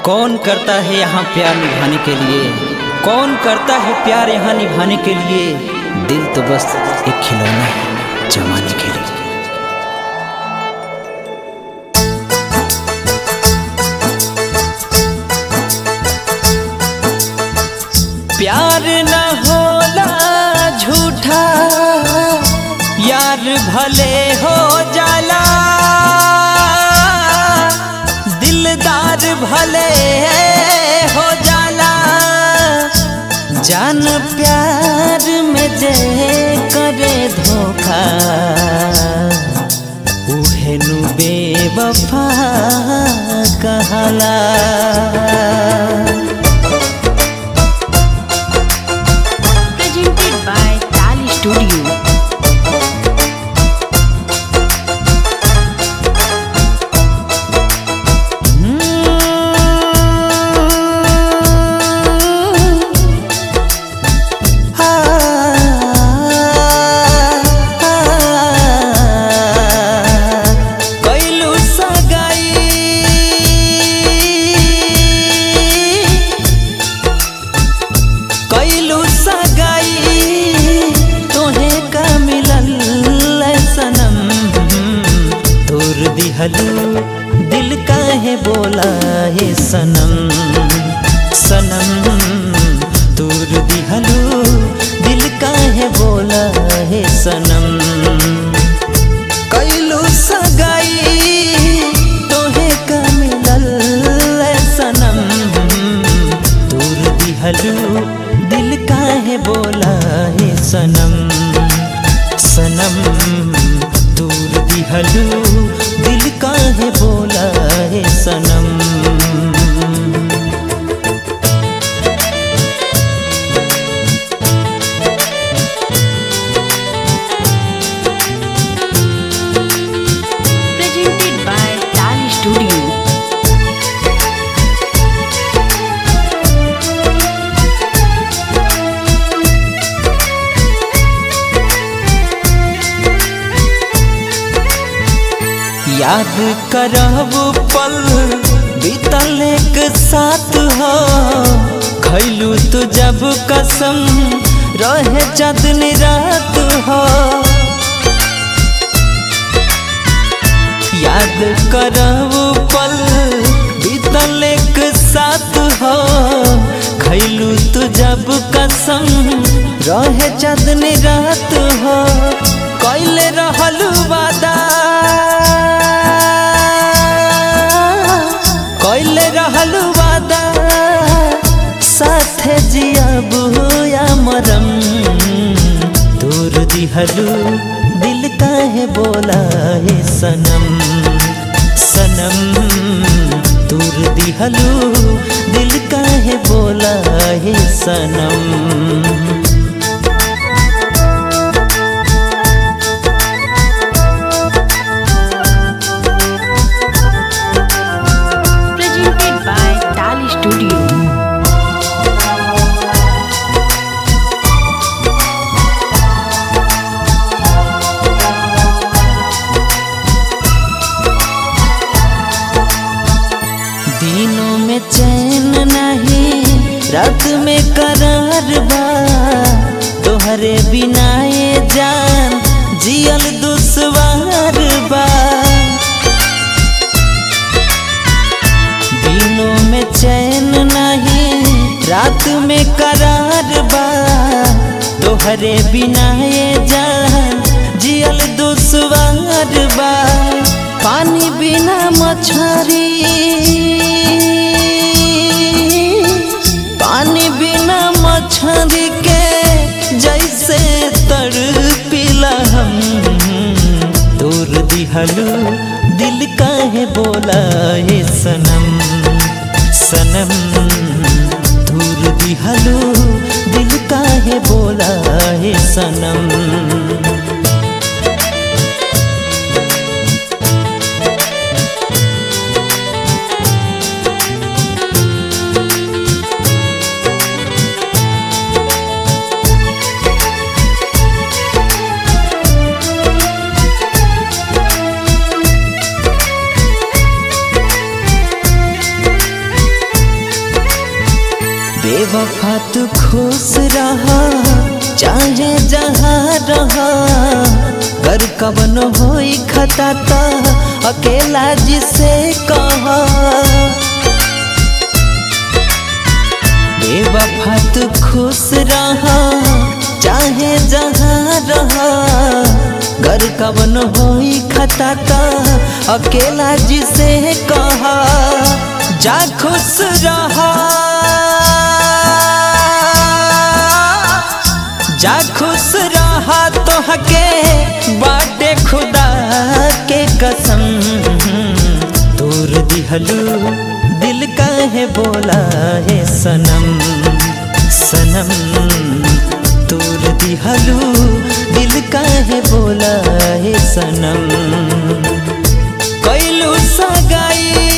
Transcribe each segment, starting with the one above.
कौन करता है यहाँ प्यार निभाने के लिए कौन करता है प्यार यहाँ निभाने के लिए दिल तो बस एक खिलौना है जमाने के लिए प्यार न होला झूठा यार भले हो जाला दिलदार भले हो जाला जान प्यार में जे करे धोखा उहे नु बेवफा कहला presented by Tali Studio. कैलू सगाई कैलू सगाई तोहे का मिलल सनम तोर दिहलू दिल काहे बोला हे सनम सनम तोर दिहलू दिल काहे बोला हे सनम कैलू सगाई तोहे का मिलल सनम दूर दिहलू दिल काहे बोला हे सनम सनम दूर दिहलू दिल काहे बोला हे सनम Presented by Tali Studio. याद करब पल बीतल एक साथ हो खैलू तू जब कसम रहे चंदनी रात हो याद करब पल बीतल एक साथ हो खैलू तू जब कसम रहे चंदनी रात हो कैले रहल वादा कैले रहल वादा साथे जियब या मरम दूर दिहलू दिल काहे बोला हे सनम सनम दूर दिहलू दिल काहे बोला हे सनम Presented by Tali Studio. दिनों में चैन नहीं रात में करार बा तोहरे बिना ये जान जियल दुश्वार बा दिनों में चैन नहीं रात में करार बा तोहरे बिना ये जान जियल दुश्वार बा पानी बिना मछरी पानी बिना मछरी के जैसे तड़पिला हम दूर दिहलू दिल काहे बोला हे सनम सनम दूर दिहलू दिल काहे बोला हे सनम बेवफा तू खुश रहा चाहे जहाँ रहा कर कवन होई खता ता अकेला जिसे कहा बेवफा तू खुश रहा चाहे जहाँ रहा घर कवन होई खता ता अकेला जिसे कहा जा खुश रहा जा खुश रहा तो हके बाटे खुदा के कसम दूर दिहलू दिल काहे बोला है सनम सनम दूर दिहलू दिल काहे बोला है सनम कैलू सगाई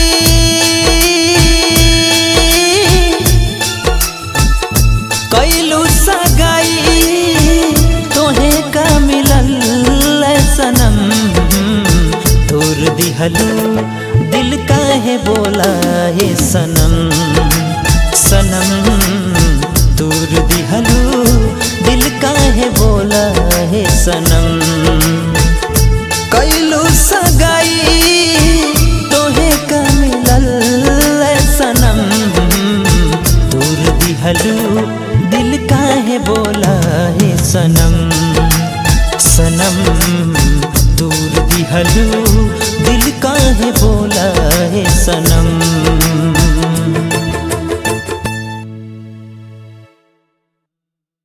कैलू सगाई तोहे का मिलल सनम दूर दिहलू दिल काहे बोला हे सनम सनम दूर दिहलू दिल काहे बोला हे सनम कैलू सगाई तोहे का मिलल सनम दूर दिहलू दिल काहे बोला हे सनम सनम दूर दिहलू दिल काहे बोला हे सनम